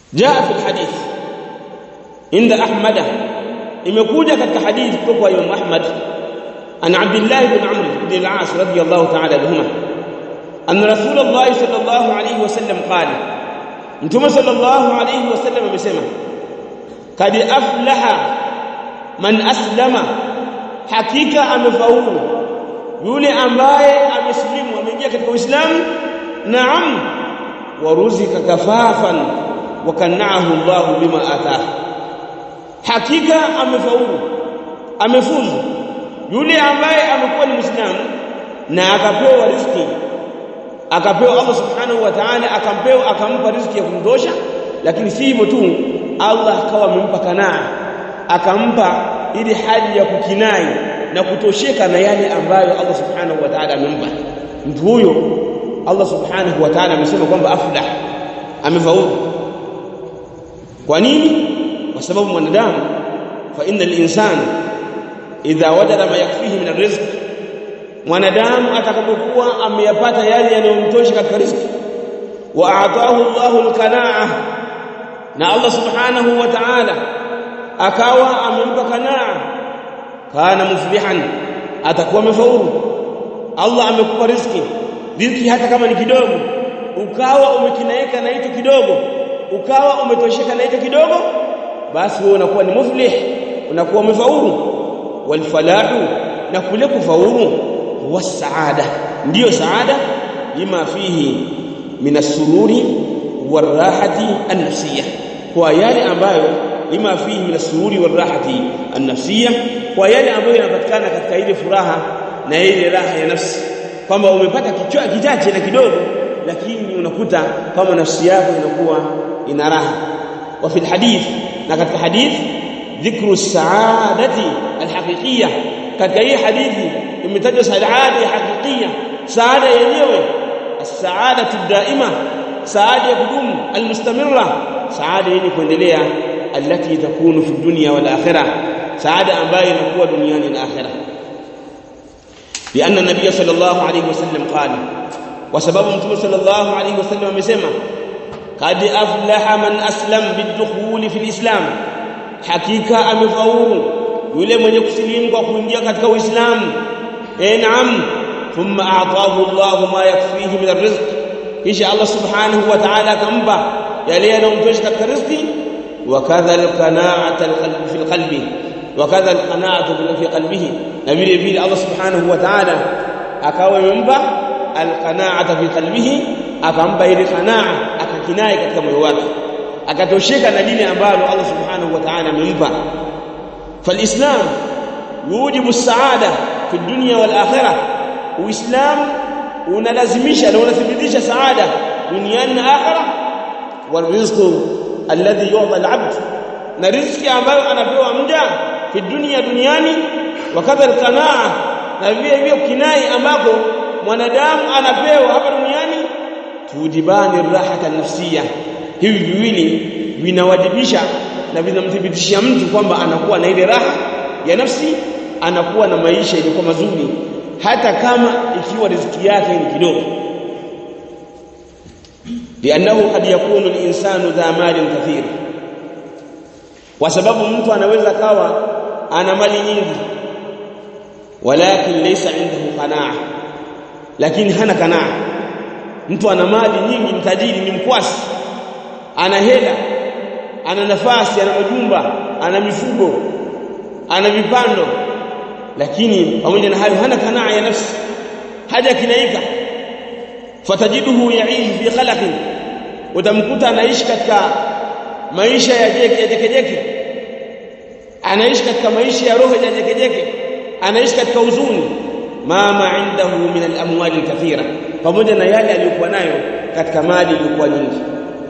jaa fi alhadith inda ahmada imekuja katika hadithi kutoka kwa Imam Ahmad an Abdullah ibn Amr ibn al-As radiyallahu ta'ala anhuma anna Rasulullah sallallahu alayhi wasallam qala Mtume sallallahu alayhi wasallam amesema kad aflaha man aslama hakika amefaulu yule ambaye amesilimu ameingia katika Uislamu naam waruzika kafafan wa kanaahu Allah bima atah hakika amefaulu amefuzu yule ambaye amekuwa ni Muislamu na akapewa riziki akapewa Allah subhanahu wa ta'ala akampewa akampa riziki ya kumtosha lakini si hivyo tu Allah akawa amempa kanaa akampa ili hali ya kukinai na kutosheka na yale ambayo Allah subhanahu wa ta'ala amempa mtu huyo Allah subhanahu wa ta'ala amesema kwamba aflah amefaulu kwa nini kwa sababu mwanadamu fa innal insana idha wajada ma yakfihi min arrizq mwanadamu atakapokuwa ameyapata yale yanayomtosha katika riziki wa aataahu Allahu alqanaa na Allah subhanahu wa ta'ala akawa amempa kanaa kana muflihan atakuwa amefaulu Allah amekupa riziki riziki hata kama ni kidogo ukawa umekinaeka na hicho kidogo ukawa umetosheka na hicho kidogo basi wewe unakuwa ni muflih unakuwa umefaulu walfalahu na kule kufaulu huwa saada ndiyo saada lima fihi min as-sururi warahati an-nafsiyya kwa yale ambayo lima fihi min as-sururi warahati an-nafsiyya kwa yale ambayo yanapatikana katika ile furaha na ile raha ya nafsi kwamba umepata kichwa kichache na kidogo lakini unakuta kama nafsi yako inakuwa ina raha wa fil hadith na katika hadith dhikru saadati alhaqiqiyya katika hii hadithi imetajwa saada ya haqiqiyya saada yenyewe as-saadatu daima saada ya kudumu almustamirra saada yenye kuendelea alati takunu fi dunya wal akhirah saada ambayo inakuwa duniani na akhirah لأن النبي صلى الله عليه وسلم قال وسبب متى صلى الله عليه وسلم amesema قد أفلح من أسلم بالدخول في الإسلام hakika amefaulu yule mwenye kusilimu kwa kuingia katika Uislamu eh naam thumma a'tahu Allah ma yakfihi min arrizq kisha Allah subhanahu wa ta'ala akampa yale yanayomtosha katika riziki wa kadha al-qana'ata al-qalbi fi al-qalbi wa kadha al-qana'atu fi qalbihi na vile vile Allah subhanahu wa ta'ala akawa amempa al-qana'ata fi qalbihi akampa ile qana'a akakinai katika moyo wake akatosheka na lile ambalo Allah subhanahu wa ta'ala amempa فالاسلام يوجب السعاده في الدنيا والاخره uislamu unalazimisha na unathibitisha saada duniani na akhera warizqu alladhi yu'ta al-'abd na riziki ambayo anapewa mja fi dunia duniani wakadha al-qanaa na vile vile kinai ambako mwanadamu anapewa hapa duniani tujibani rahata nafsiya hivi viwili vinawajibisha na vinamthibitishia mtu kwamba anakuwa na ile raha ya nafsi anakuwa na maisha yaliyokuwa mazuri hata kama ikiwa riziki yake ni kidogo lianahu kad yakunu linsanu dha malin kathir kwa sababu mtu anaweza kawa ana mali nyingi walakin laysa indahu qanaa lakini hana kanaa mtu ana mali nyingi mtajiri ni mkwasi ana hela ana nafasi ana majumba ana mifugo ana vipando lakini pamoja na hayo hana kanaa ya nafsi haja kinaika fatajiduhu yaishi fi khalaqin utamkuta anaishi katika maisha ya jeke ya jekejeke anaishi katika maisha ya roho ya jekejeke anaishi katika huzuni mama indahu min al-amwal kathira pamoja na yale aliyokuwa nayo katika mali iliyokuwa nyingi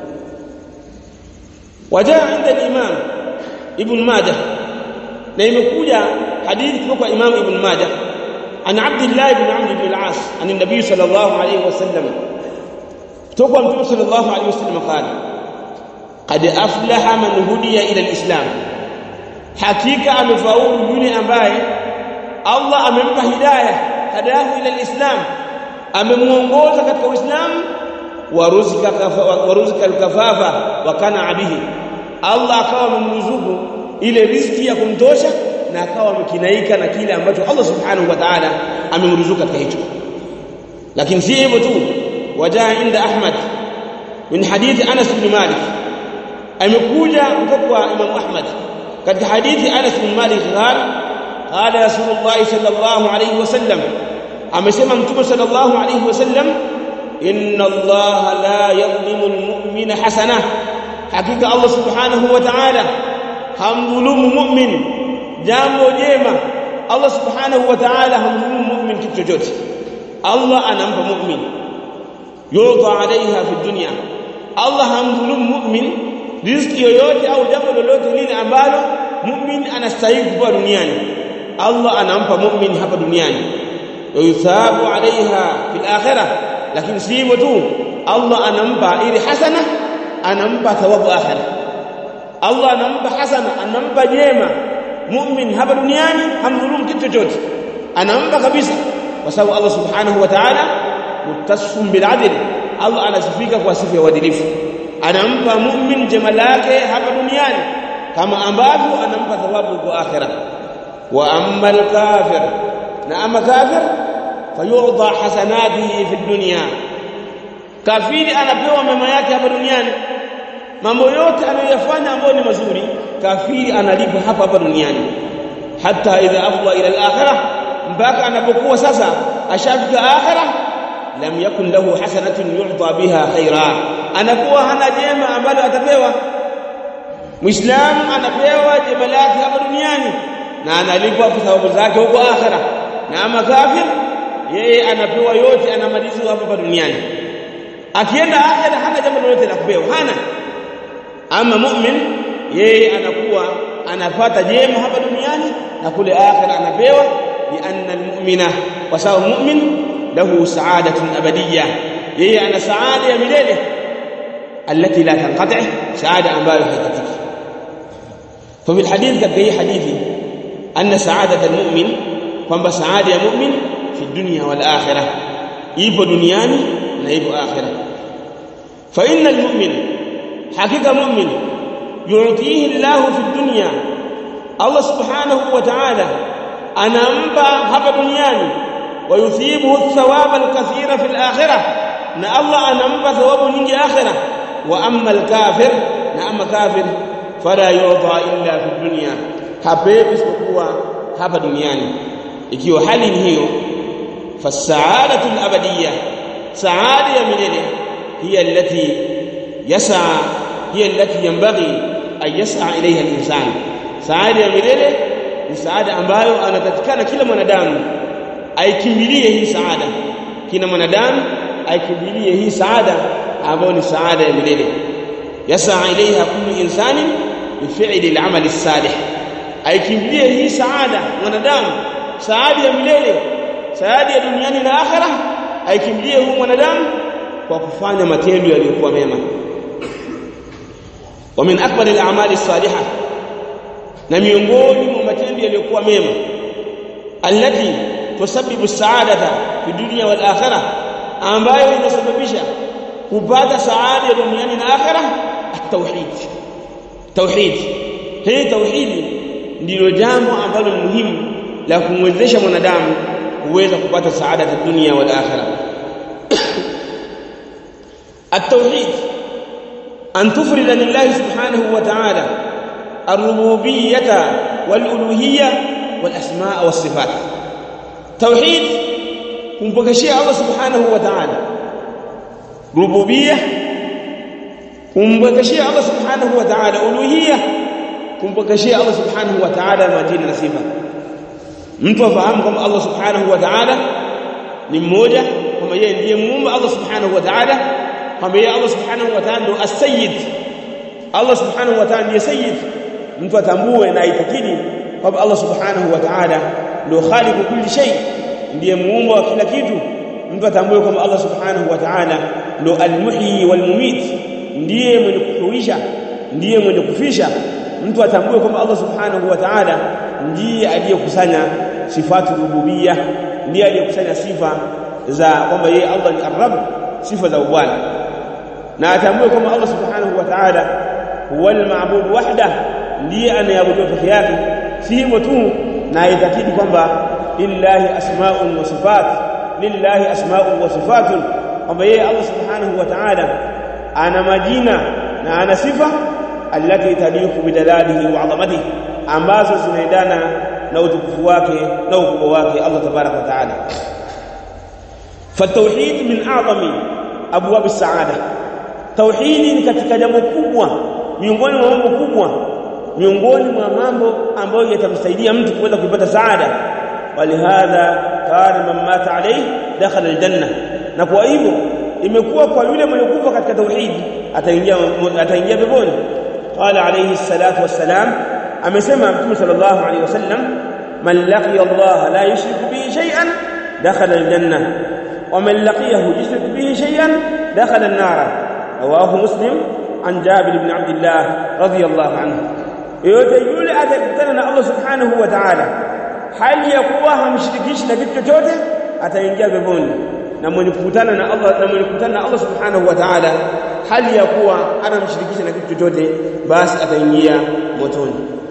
wajaa inda al-imam ibn majah na imekuja hadithi kutoka imam ibn majah an abdullah ibn amr ibn al-as an an-nabiy sallallahu alayhi wasallam kutoka mtume sallallahu alayhi wasallam qala qad aflaha man hudiya ila al-islam hakika amefaulu yule ambaye Allah amempa hidayah hadahu ila al-islam amemuongoza katika uislamu waruzika waruzika alkafafa wa kana bihi Allah akawa amemruzuku ile riziki ya kumtosha na akawa amekinaika na kile ambacho Allah subhanahu wa ta'ala amemruzuku katika hicho lakini si hivyo tu wajaa inda Ahmad min hadithi Anas bin Malik amekuja kutoka kwa Imam Ahmad katika hadithi Anas bin Malik qala qala Rasulullah sallallahu alayhi wasallam amesema mtume sallallahu alayhi wasallam inna Allah la yadhlimu almu'mina hasana hakika Allah subhanahu wa ta'ala hamdhulumu mu'min jambo jema Allah subhanahu wa ta'ala hamdhulumu mu'min kitu chochote Allah anampa mu'min yudha alaiha fi dunya Allah hamdhulumu mu'min riziki yoyote au jambo lolote lile ambalo mu'min anastahili kupewa duniani Allah anampa mu'min hapa duniani yuthabu alaiha fil akhirah lakini si hivyo tu Allah anampa ili hasana anampa thawabu akhirah Allah anampa hasana anampa jema mu'min hapa duniani hamdhulumu kitu chochote anampa kabisa kwa sababu Allah subhanahu wa ta'ala mutasfun bil adl Allah anasifika kwa sifa ya uadilifu anampa mu'min jema lake hapa duniani kama ambavyo anampa thawabu kwa akhirah wa amma al kafir na ama kafir fayudha hasanatihi fi dunya kafiri anapewa mema yake hapa duniani mambo yote anayofanya ambayo ni mazuri kafiri analipwa hapa hapa duniani hata idha afwa ila al-akhirah mpaka anapokuwa sasa ashafika akhirah lam yakun lahu hasanatun yu'ta biha khaira anakuwa hana jema ambalo atapewa muislamu anapewa jema lake hapa duniani na analipwa thawabu zake huko akhirah na ama kafir yeye anapewa yote anamalizwa hapa hapa duniani akienda akhirah hana jambo lolote la kupewa hana ama mu'min yeye anakuwa anapata jema hapa duniani na kule akhira anapewa lianna almu'mina kwa sababu mu'min lahu sa'adatun abadiyya yeye ana saada ya milele التي لا تنقطع سعاده ambayo haikatiki ففي الحديث katika hii hadithi anna sa'adat almu'min kwamba saada ya mu'min fi dunya wal akhirah ipo duniani na ipo akhirah fa inna almu'min hakika mu'min yu'tihi Allah fi dunya Allah subhanahu wa ta'ala anampa hapa duniani wa yuthibuhu thawaba al-kathira fi al-akhirah na Allah anampa thawabu nyingi akhirah wa amma al-kafir na amma kafir fala yu'ta illa fi dunya hapewi isipokuwa hapa duniani ikiwa hali ni hiyo fasaadatu al-abadiyya saada ya milele hiya allati yas'a hiya allati yanbaghi an yas'a ilayha al-insan saada ya milele ni saada ambayo anatakikana kila mwanadamu aikimbilie hii saada kila mwanadamu aikimbilie hii saada ambayo ni saada ya milele yas'a ilayha kullu insani bifi'li al-amal as-salih aikimbilie hii saada mwanadamu saada ya milele saada ya duniani na akhera aikimbilie huyu mwanadamu kwa kufanya matendo yaliyokuwa mema wa min akbar al-a'mal as-salihah na miongoni mwa matendo yaliyokuwa mema allati tusabbibu saadata fi dunya wal akhirah ambayo inasababisha kupata saada duniani na akhirah at-tauhid tauhid hii tauhidi ndilo jambo ambalo ni muhimu la kumwezesha mwanadamu kuweza kupata saada ya dunia wal akhirah at-tauhid an tufrida lillahi subhanahu wa ta'ala الربوبيه والالوهيه والاسماء والصفات توحيد kumpokeshia Allah subhanahu wa ta'ala rububiyya kumpokeshia Allah subhanahu wa ta'ala uluhiyya kumpokeshia Allah subhanahu wa ta'ala majina na sifa mtu afahamu kwamba Allah subhanahu wa ta'ala ni mmoja kwamba yeye ndiye muumba Allah subhanahu wa ta'ala kwamba yeye Allah subhanahu wa ta'ala ndo as-sayyid Allah subhanahu wa ta'ala ndiye sayyid mtu atambue na aitakidi kwamba Allah subhanahu wa ta'ala ndio khaliqu kulli shay ndiye muumba wa kila kitu mtu atambue kwamba Allah subhanahu wa ta'ala ndio al-muhyi wal-mumit ndiye mwenye kuhuisha ndiye mwenye kufisha mtu atambue kwamba Allah subhanahu wa ta'ala ndiye aliyekusanya sifatu rububiyya ndiye aliyekusanya sifa za kwamba yeye Allah ni ar-rabb sifa za ubwana na atambue kwamba Allah subhanahu wa ta'ala huwa al-ma'bud wahda ndiye anayeabudiwa peke yake si hivyo tu na aitakidi kwamba lillahi asma'un wa sifat lillahi asma'un wa sifatun kwamba yeye Allah subhanahu wa ta'ala ana majina na ana sifa allati taliqu bidalalihi wa 'azamatihi ambazo zinaendana na utukufu wake na ukubwa wake Allah tabaraka wa ta'ala فالتوحيد من اعظم ابواب السعاده توحيد ni katika jambo kubwa miongoni mwa mambo kubwa miongoni mwa mambo ambayo yatamsaidia mtu kuweza kupata saada walihadha kana man mata alayhi dakhala aljanna na kwa hivyo imekuwa kwa yule mwenye kufa katika tauhid ataingia ataingia peponi qala alayhi salatu wassalam amesema mtume sallallahu alayhi wasallam man laqiya Allah la yushriku bihi shay'an dakhala aljanna ومن لقيه يشرك به شيئا دخل النار رواه مسلم عن جابر بن عبد الله رضي الله عنه yote yule atakutana na Allah subhanahu wa ta'ala hali ya kuwa hamshirikishi na kitu chochote ataingia peponi na mwenye kukutana na Allah na mwenye kukutana na Allah subhanahu wa ta'ala hali ya kuwa anamshirikisha na kitu chochote basi ataingia motoni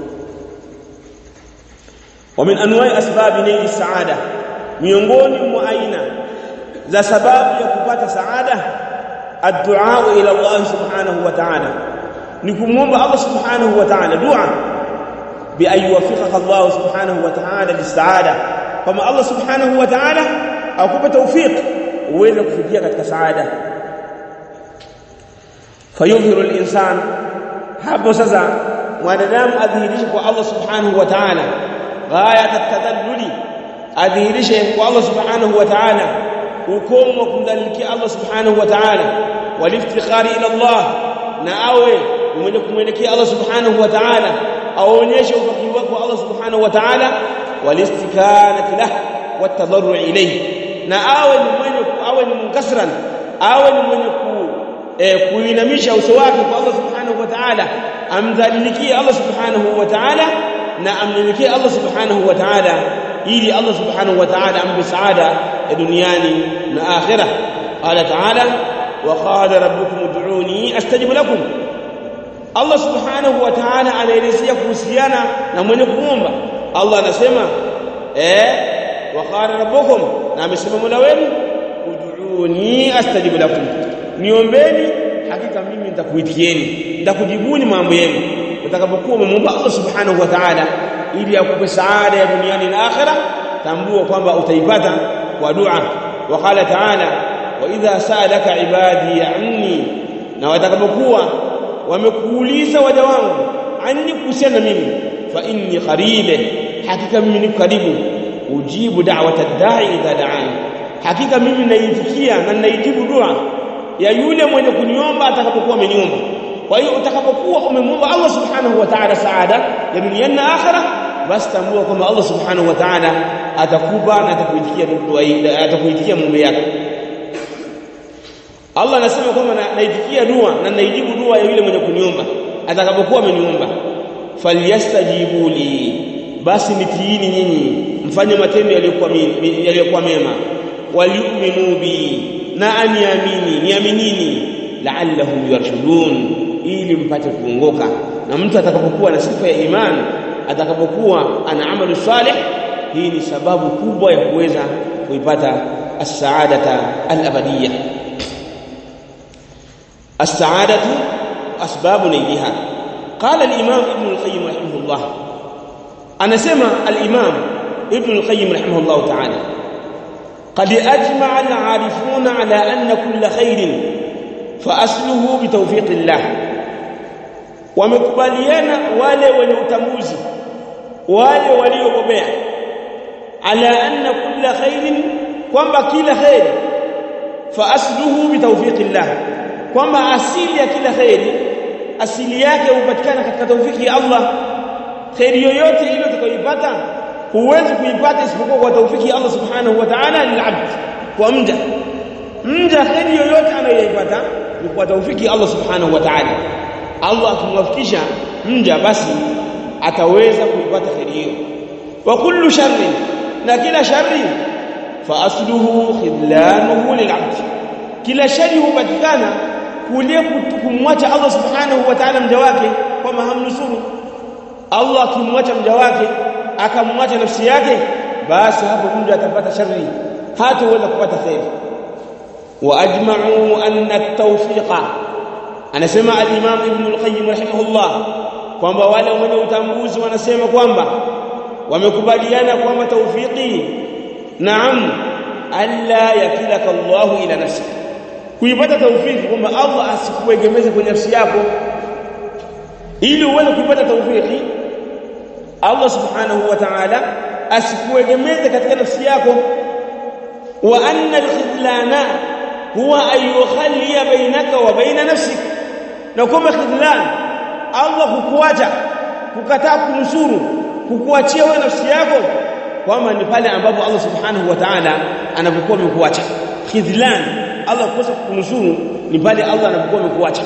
wa min anwa'i asbabi naili saada miongoni mwa aina za sababu ya kupata saada addu'a ila Allah subhanahu wa ta'ala ni kumwomba Allah subhanahu wa ta'ala dua bi ayuwafiqaka Allah subhanahu wa ta'ala lisaada kama Allah subhanahu wa ta'ala akupe tawfiq uweze kufikia katika saada fayudhiru al-insan hapo sasa mwanadamu adhihirishe kwa Allah subhanahu wa ta'ala ghayat at-tadalluli adhihirishe kwa Allah subhanahu wa ta'ala ukomo wa kumdhalilikia Allah subhanahu wa ta'ala waliftikhari ila Allah na awe mwenye kumwelekea Allah subhanahu wa ta'ala aonyeshe ufakiri wake kwa Allah subhanahu wa ta'ala walistikanati lah watadarru ilayhi na awe ni mwenye awe ni munkasran awe ni mwenye ku eh, kuinamisha uso wake kwa Allah subhanahu wa ta'ala amdhalilikie Allah subhanahu wa ta'ala na amnyenyekee Allah subhanahu wa ta'ala ili Allah subhanahu wa ta'ala ampe saada ya duniani na akhirah qala ta'ala wa qala rabbukum ud'uni astajib lakum Allah subhanahu wa ta'ala anaelezea kuhusiana na mwenye kuomba Allah anasema eh wa qala rabbukum na amesema mola wenu ud'uni astajib lakum niombeni hakika mimi nitakuitieni nitakujibuni mambo yenu utakapokuwa umemwomba Allah subhanahu wa ta'ala ili akupe saada ya duniani na akhira tambua kwamba utaipata kwa dua waqala ta'ala wa idha sa'alaka ibadi anni na watakapokuwa wamekuuliza waja wangu anni kuhusiana mimi fa inni qaribe hakika mimi niko karibu ujibu da'wata da'i idha da'ani hakika mimi naitikia na naijibu dua ya yule mwenye kuniomba atakapokuwa ameniomba kwa hiyo utakapokuwa umemwomba Allah subhanahu wa ta'ala saada ya dunia na akhira basi tambua kwamba Allah subhanahu wa ta'ala atakupa na atakuitikia dua atakuitikia mume yako Allah anasema kwamba naitikia dua na naijibu dua ya yule mwenye kuniomba atakapokuwa ameniomba falyastajibu li basi nitiini nyinyi mfanye matendo yaliyokuwa yaliyokuwa mema waliuminu bi na aniamini niaminini la'allahum yarshudun ili mpate kuongoka na mtu atakapokuwa na sifa ya imani atakapokuwa ana amalu salih hii ni sababu kubwa ya kuweza kuipata as-sa'adata al-abadiyya as-sa'adatu asbabu naiha qala al-imam ibn al-qayyim rahimahullah anasema al-imam ibn al-qayyim rahimahullah ta'ala قد أجمع العارفون على أن كل خير فأصله بتوفيق الله wamekubaliana wale wenye utambuzi wale waliobobea ala anna kulla khairin kwamba kila khairi fa asluhu bi tawfiqillah kwamba asili ya kila khairi asili yake hupatikana katika tawfiki ya Allah khairi yoyote ile utakayoipata huwezi kuipata isipokuwa kwa tawfiki ya Allah subhanahu wa ta'ala lil'abd kwa mja mja khairi yoyote anayoipata ni kwa tawfiki ya Allah subhanahu wa ta'ala Allah akimwafikisha mja basi ataweza kuipata kheri hiyo wa kullu sharri na kila sharri fa asluhu khidlanuhu lil'abd kila shari hupatikana kule kumwacha Allah subhanahu wa ta'ala mja wake kwamba hamnusuru Allah akimwacha mja wake akamwacha nafsi yake basi hapo mja atapata shari hataweza kupata khair wa ajma'u anna at-tawfiqa anasema al-imam ibn al-qayyim rahimahullah kwamba wale wenye utambuzi wanasema kwamba wamekubaliana kwamba tawfiqi naam alla yakilaka Allah ila nafsika kuipata tawfiki kwamba Allah asikuegemeze kwenye nafsi yako ili uweze kuipata tawfiki Allah subhanahu wa ta'ala asikuegemeze katika nafsi yako wa anna al-khidlana huwa an yukhalliya bainaka wa baina nafsik na kwamba khidlan Allah kukuacha kukataa kunusuru kukuachia wewe nafsi yako kwamba ni pale ambapo Allah subhanahu wa ta'ala anapokuwa amekuacha khidlan Allah kukosa kunusuru ni pale Allah anapokuwa amekuacha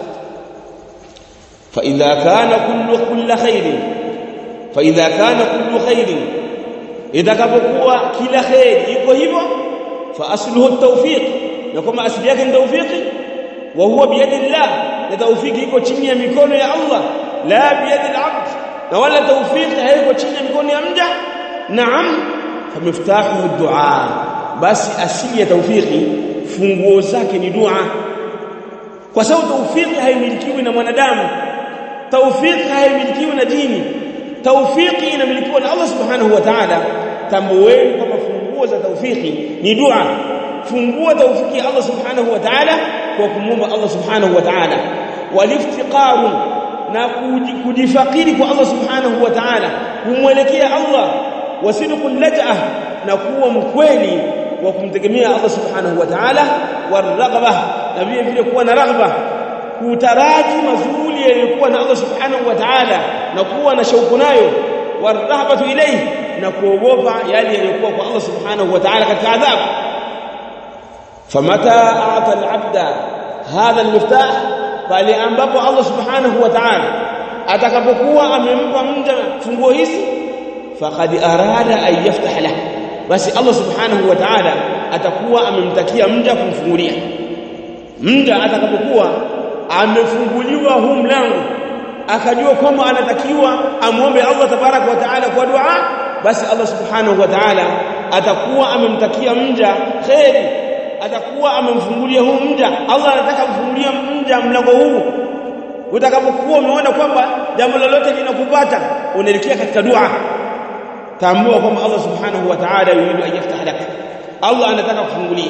fa idha kana kullu kullu khairin fa idha kana kullu khairin itakapokuwa kila khair iko hivyo fa asluhu at-tawfiq na kama asili yake ni tawfiki wa huwa biyadi Allah na tawfiki iko chini ya mikono ya Allah la biyadi al-abd na wala tawfiki haiko chini ya mikono ya mja naam famiftahu ad-du'a basi asili ya tawfiki funguo zake ni dua kwa sababu tawfiki haimilikiwi na mwanadamu tawfiki haimilikiwi na dini tawfiki inamilikiwa na Allah subhanahu wa ta'ala tambueni kwamba funguo za tawfiki ni dua fungua tawfiki ya Allah subhanahu wa ta'ala kwa kumwomba Allah subhanahu wa ta'ala waliftiqaru na kujifakiri kwa Allah subhanahu wa ta'ala kumwelekea Allah wasidqul laj'ah na kuwa mkweli wa kumtegemea Allah subhanahu wa ta'ala warghaba na vile vile kuwa na raghba kutaraji mazuri yaliyokuwa na Allah subhanahu wa ta'ala na kuwa na shauku nayo warahbatu ilayhi na kuogopa yale yaliyokuwa kwa Allah subhanahu wa ta'ala katika adhabu famata a'ta al-'abda hadha al-miftah pale ambapo Allah subhanahu wa ta'ala atakapokuwa amempa mja funguo hizi faqad arada an yaftah lahu basi Allah subhanahu wa ta'ala atakuwa amemtakia mja kumfungulia mja atakapokuwa amefunguliwa huu mlango akajua kwamba anatakiwa amwombe Allah tabaraka wa taala kwa dua basi Allah subhanahu wa taala atakuwa amemtakia mja kheri atakuwa amemfungulia huu mja Allah anataka kumfungulia mja mlango huu utakapokuwa umeona kwamba jambo lolote linakupata unaelekea katika dua tambua kwamba Allah subhanahu wa ta'ala yuridu an yaftah lak Allah anataka kufungulia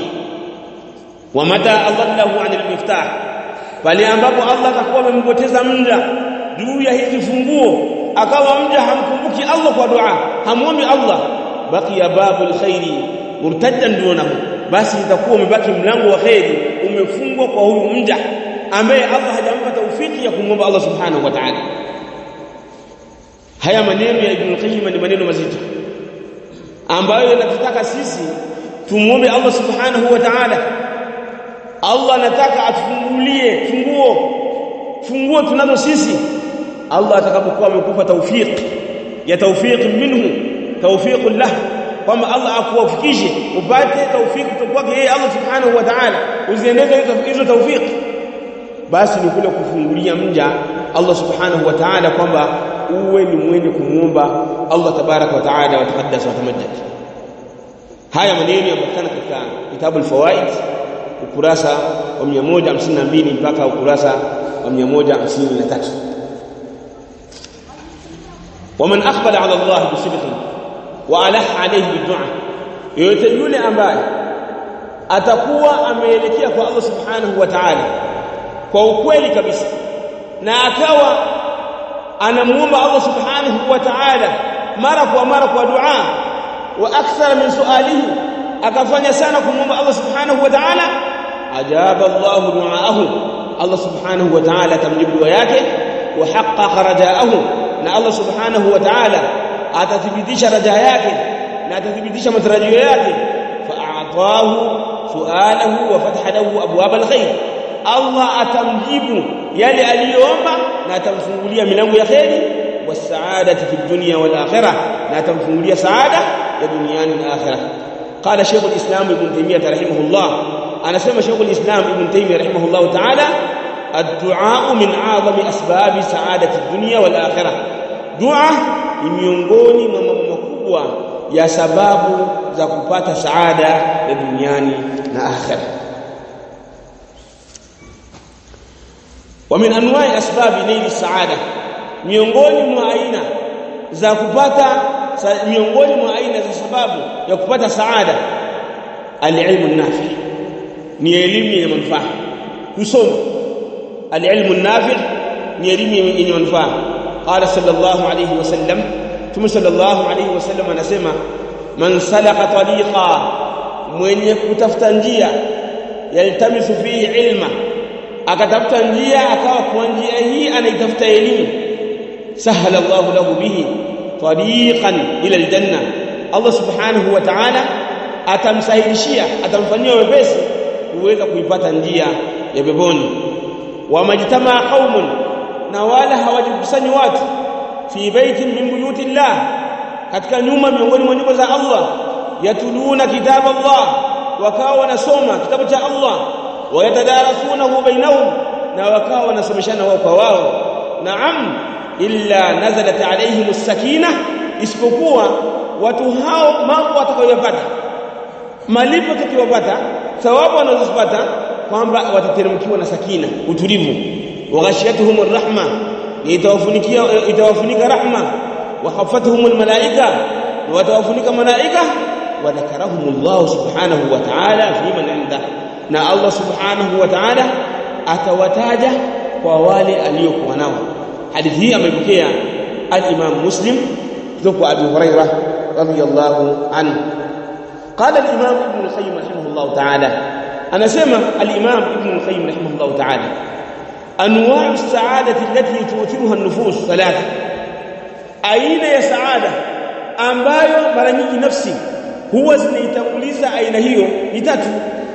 wa mata adallahu 'an al-miftah pale ambapo Allah atakuwa amempoteza mja juu ya hizi funguo akawa mja hamkumbuki Allah kwa dua hamuombi Allah baqiya babul khairi murtaddan dunahu basi itakuwa umebaki mlango wa khairi umefungwa kwa huyu mja ambaye Allah hajampa taufiki ya kumwomba Allah subhanahu wa ta'ala haya maneno ya Ibn Qayyim ni maneno mazito ambayo yanatutaka sisi tumuombe Allah subhanahu wa ta'ala Allah anataka atufungulie funguo funguo tunazo sisi Allah atakapokuwa amekupa tawfik ya tawfik minhu tawfik lah kwamba Allah akuwafikishe upate tawfik kutoka kwake yeye Allah subhanahu wa ta'ala uziendeze hizo tawfik basi ni kule kufungulia mja Allah subhanahu wa ta'ala kwamba uwe ni mwenye kumuomba Allah tabaraka wa ta'ala wa taqaddas wa tamajjad haya maneno yapatikana katika kitabu al-fawaid ukurasa wa 152 mpaka ukurasa wa 153 ومن اقبل على الله بصدق والح عليه بالدعاء yote yule ambaye atakuwa ameelekea kwa Allah subhanahu wa ta'ala kwa ukweli kabisa na akawa anamuomba Allah subhanahu wa ta'ala mara kwa mara kwa dua wa akthara min sualihi akafanya sana kumuomba Allah subhanahu wa ta'ala ajaba Allah duaahu Allah subhanahu wa ta'ala tamjibu dua yake wa haqqaqa rajaahu na Allah subhanahu wa ta'ala atathibitisha raja yake na atathibitisha matarajio yake fa'atahu su'alahu wa fataha lahu abwab alkhair Allah atamjibu yale aliyoomba na atamfungulia milango ya khairi wasaadati fi dunya wal akhirah na atamfungulia saada ya duniani na akhirah قال شيخ الإسلام ابن تيمية رحمه الله أنا سمع شيخ الإسلام ابن تيمية رحمه الله تعالى الدعاء من أعظم أسباب سعادة الدنيا والآخرة دعاء ni miongoni mwa mambo makubwa ya sababu za kupata saada ya duniani na akhera wa min anwa'i asbabi naili saada miongoni mwa aina za kupata miongoni mwa aina za sababu ya kupata saada alilmu nafi ni elimu yenye manufaa kusoma alilmu nafi ni elimu yenye manufaa qala sallallahu alayhi wasallam tumu sallallahu alayhi wasallam anasema man salaka tariqa mwenye kutafuta njia yaltamisu fihi ilma akatafuta njia akawa kwa njia hii anaitafuta elimu sahala Allahu lahu bihi tariqan ila aljanna Allah subhanahu wa ta'ala atamsahilishia atamfanyia wepesi kuweza kuipata njia ya peponi wa majtamaa qaumun na wala hawajikusani watu fi baitin min buyuti llah katika nyumba miongoni mwa nyumba za Allah yatuluna kitab Allah wakawa wanasoma kitabu cha Allah wayatadarasunahu bainahum na wakawa wanasomeshana wao kwa wao naam illa nazalat alaihim as-sakina isipokuwa watu hao mambo watakayopata malipo tukiwapata thawabu wanazopata kwamba watateremkiwa na sakina utulivu waghashiyatuhum arrahma itawafunikia itawafunika rahma wa khafatuhum almalaika watawafunika malaika wa dhakarahum Allah subhanahu wa ta'ala fi man inda na Allah subhanahu wa ta'ala atawataja kwa wale aliyokuwa nao hadithi hii amepokea al-Imam Muslim kutoka Abu Hurairah radiyallahu anhu قال الإمام ابن القيم رحمه الله تعالى أنا سمع الإمام ابن القيم رحمه الله تعالى أنواع السعادة التي توترها النفوس ثلاثة أين يا سعادة ambayo mara nyingi nafsi huwa zinaitanguliza aina hiyo ni tatu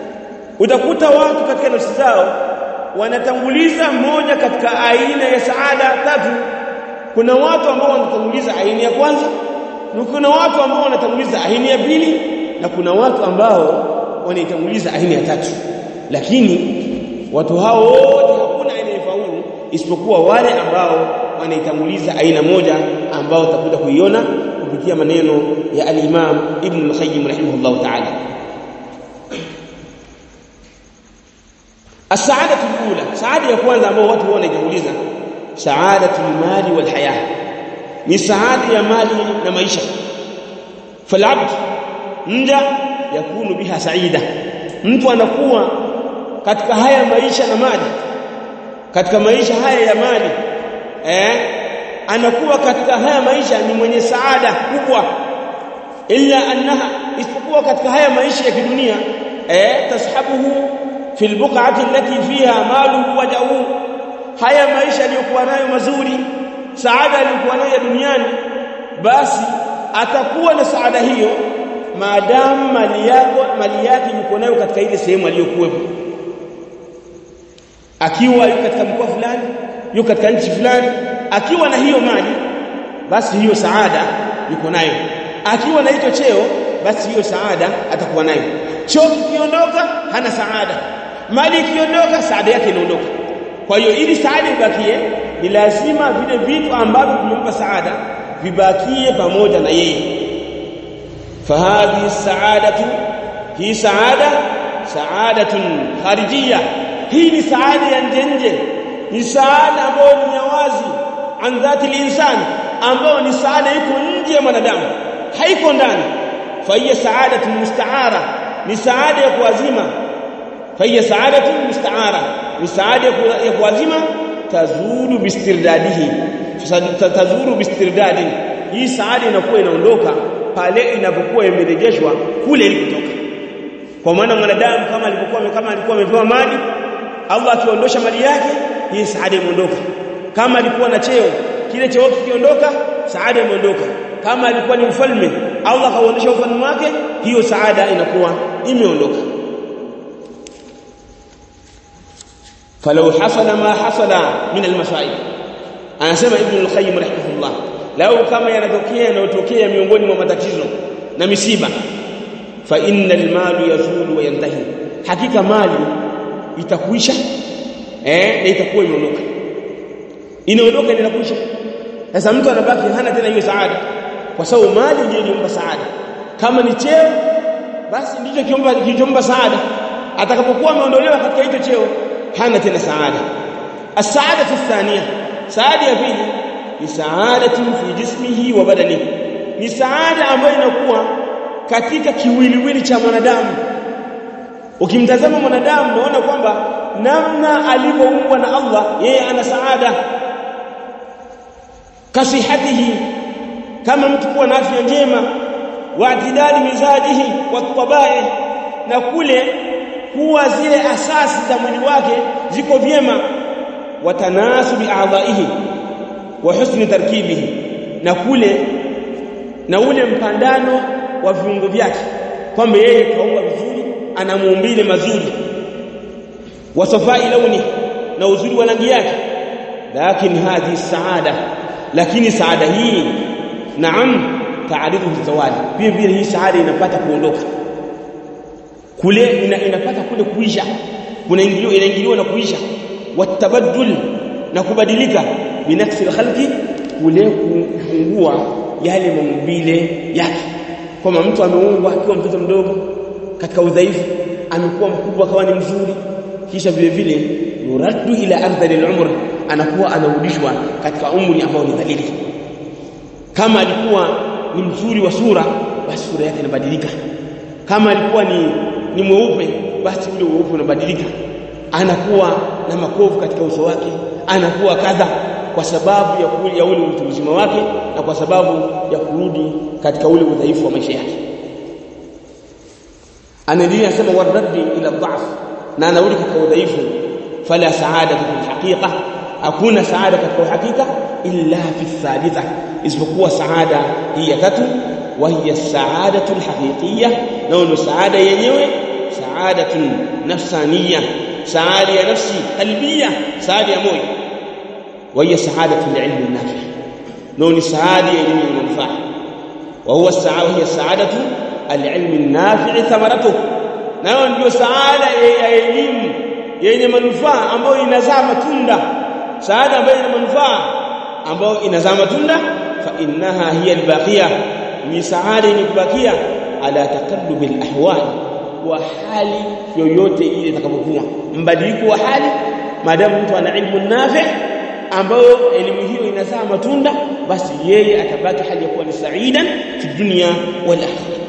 utakuta watu katika nafsi zao wanatanguliza moja katika aina ya saada tatu kuna watu ambao wanatanguliza aina ya kwanza na kuna watu ambao wanatanguliza aina ya pili na kuna watu ambao wanaitanguliza aina ya tatu lakini watu hao wote hakuna aina ya faulu isipokuwa wale ambao wanaitanguliza aina moja ambao utakuja kuiona kupitia maneno ya al-Imam Ibn al-Qayyim rahimahullah ta'ala السعاده الاولى سعاده ya kwanza ambao watu wanaitanguliza saadatu al-mali wal haya ni saada ya mali na maisha falabd mja yakunu biha saida mtu anakuwa katika haya maisha na mali katika maisha haya ya mali eh anakuwa katika haya maisha ni mwenye saada kubwa illa annaha isipokuwa katika haya maisha ya kidunia eh tashabuhu fil buq'ati allati fiha maluhu wa jawu haya maisha aliyokuwa nayo mazuri saada aliyokuwa nayo duniani basi atakuwa na saada hiyo maadamu mali yako mali yake yuko nayo katika ile sehemu aliyokuwepo akiwa yuko katika mkoa fulani yuko katika nchi fulani akiwa na hiyo mali basi hiyo saada yuko nayo akiwa na hicho cheo basi hiyo saada atakuwa nayo cheo kikiondoka hana saada mali ikiondoka saada yake inaondoka kwa hiyo ili saada ibakie ni lazima vile vitu ambavyo vimempa saada vibakie pamoja na yeye فهذه السعادة هي سعادة سعادة خارجية هي سعادة ينجنج ni saada ambayo ni ya wazi an dhati linsan ambayo ni saada iko nje ya mwanadamu haiko ndani fa hiya saadatu mustaara ni saada ya kuazima fa hiya saadatu mustaara ni saada ya kuazima tazuru bistirdadihi tazuru bistirdadi hii saada inakuwa inaondoka pale inapokuwa imerejeshwa kule ilikotoka kwa maana mwanadamu kama alipokuwa kama alikuwa amepewa mali Allah akiondosha mali yake hii saada imeondoka kama alikuwa na cheo kile cheo kikiondoka saada imeondoka kama alikuwa ni mfalme Allah kauondosha ufalme wake hiyo saada inakuwa imeondoka falau hasala ma hasala min almasaib anasema ibn al-qayyim rahimahullah lau kama yanatokea yanayotokea miongoni mwa matatizo na misiba fa innal malu yazulu wa yantahi hakika mali itakuisha eh na itakuwa imeondoka inaondoka inakuisha sasa mtu anabaki hana tena hiyo saada kwa sababu mali ndio ilimpa saada kama ni cheo basi ndicho kiomba kilichompa saada atakapokuwa ameondolewa katika hicho cheo hana tena saada as-saada thania saada ya pili ni saadatu fi jismihi wa badanihi ni saada ambayo inakuwa katika kiwiliwili cha mwanadamu ukimtazama mwanadamu unaona kwamba namna alivyoumbwa na Allah yeye ana saada kasihatihi kama mtu kuwa na afya njema wa atidali mizajihi wa tabai na kule kuwa zile asasi za mwili wake ziko vyema wa tanasubi a'dha'ihi wa husni tarkibihi na kule na ule mpandano wa viungo vyake kwamba yeye kaumbwa vizuri ana muumbile mazuri wa safai launi na uzuri wa rangi yake lakini hadhi saada lakini saada hii naam taarifu zawadi pia vile hii saada inapata kuondoka kule ina, inapata kule kuisha kuna ingilio inaingiliwa na kuisha watabaddul na kubadilika binafsi khalqi kule kupungua yale maumbile yake kama mtu ameumbwa akiwa mtoto mdogo katika udhaifu amekuwa mkubwa akawa ni mzuri kisha vile vile yuraddu ila ardhali al-umr anakuwa anarudishwa katika umri ambao ni dhalili kama alikuwa ni mzuri wa sura basi sura yake inabadilika kama alikuwa ni ni mweupe basi ule weupe unabadilika anakuwa na makovu katika uso wake anakuwa kadha kwa sababu ya kuli ya ule utu uzima wake na kwa sababu ya kurudi katika ule udhaifu wa maisha yake anaendelea anasema waraddi ila dhaf na anarudi katika udhaifu fala saada fil haqiqa hakuna saada katika uhakika illa fi thalitha isipokuwa saada hii ya tatu wa hiya saadatu alhaqiqiyya na ndio saada yenyewe saadatun nafsaniyya saada ya nafsi qalbiyya saada ya moyo wa hiya saadatu alilmi an-nafi ndio ni saada ya elimu ya manufaa wa huwa saada hiya saadatu alilmi an-nafi thamaratuhu nayo ndio saada ya elimu yenye manufaa ambayo inazaa matunda saada ambayo ina manufaa ambayo inazaa matunda fa innaha hiya albaqiya ni saada yenye kubakia ala taqallub alahwal wa hali yoyote ile itakapokuwa mbadiliko wa hali maadamu mtu ana ilmu nafi ambayo elimu hiyo inazaa matunda basi yeye atabaki hali ya kuwa ni saidan fi dunya wal akhirah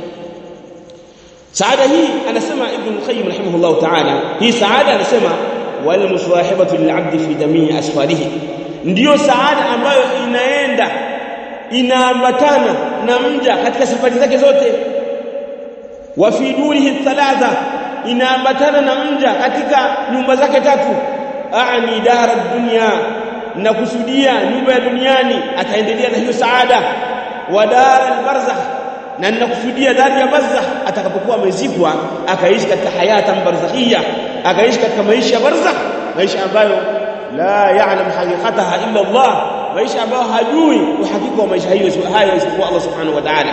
saada hii anasema ibn qayyim rahimahullah ta'ala hii saada anasema wal muswahibatu lil'abd fi jamii asfalihi ndiyo saada ambayo inaenda inaambatana na mja katika safari zake zote wa fi durihi thalatha inaambatana na mja katika nyumba zake tatu aani dara dunya na kusudia nyumba ya duniani ataendelea na hiyo saada wa dara albarzakh na ninakusudia dari ya barzakh atakapokuwa amezikwa akaishi katika hayata barzakhia akaishi katika maisha ya barzakh maisha ambayo la ya'lam haqiqataha illa Allah maisha ambayo hajui uhakika wa maisha hiyo hayo isipokuwa Allah subhanahu wa ta'ala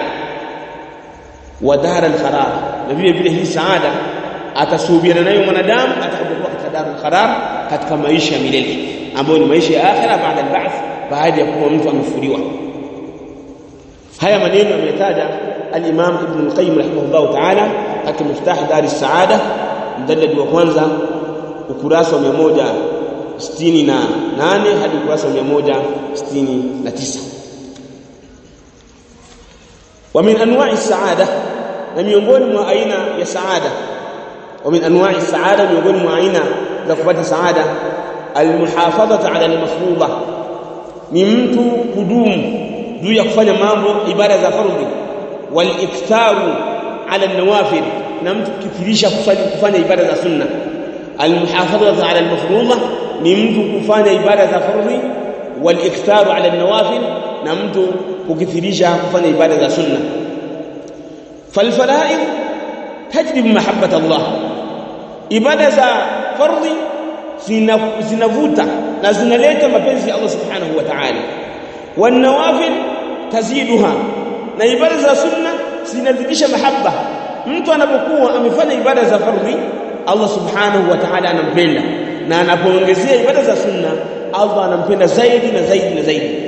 wa dar al-qarar na vile vile hii saada atasubiana nayo mwanadamu atakapokuwa katika dar al-qarar katika maisha ya milele ambayo ni maisha ya akhira baada al-ba'th baada ya kuwa mtu amefuliwa haya maneno ametaja al-Imam Ibn al-Qayyim rahimahullah ta'ala katika Miftah Dar as-Saada mjallad wa kwanza ukurasa wa 168 hadi ukurasa wa 169 wa min anwa'i as-sa'ada na miongoni mwa aina ya saada wa min anwa'i as-sa'ada miongoni mwa aina za kupata saada al-muhafadhatu 'ala al-mafruḍah ni mtu kudumu juu ya kufanya mambo ibada za fardhi wal iktaru ala nawafil na mtu kukithirisha kufanya kufanya ibada za sunna al muhafadhatu ala al mafruḍa ni mtu kufanya ibada za fardhi wal iktaru ala nawafil na mtu kukithirisha kufanya ibada za sunna fal fara'id tajlib mahabbat Allah ibada za fardhi zinavuta na zinaleta mapenzi ya Allah subhanahu wa ta'ala والنوافل taziduha na ibada za sunna zinazidisha mahaba mtu anapokuwa amefanya ibada za fardhi Allah subhanahu wa ta'ala anampenda na anapoongezea ibada za sunna Allah anampenda zaidi na zaidi na zaidi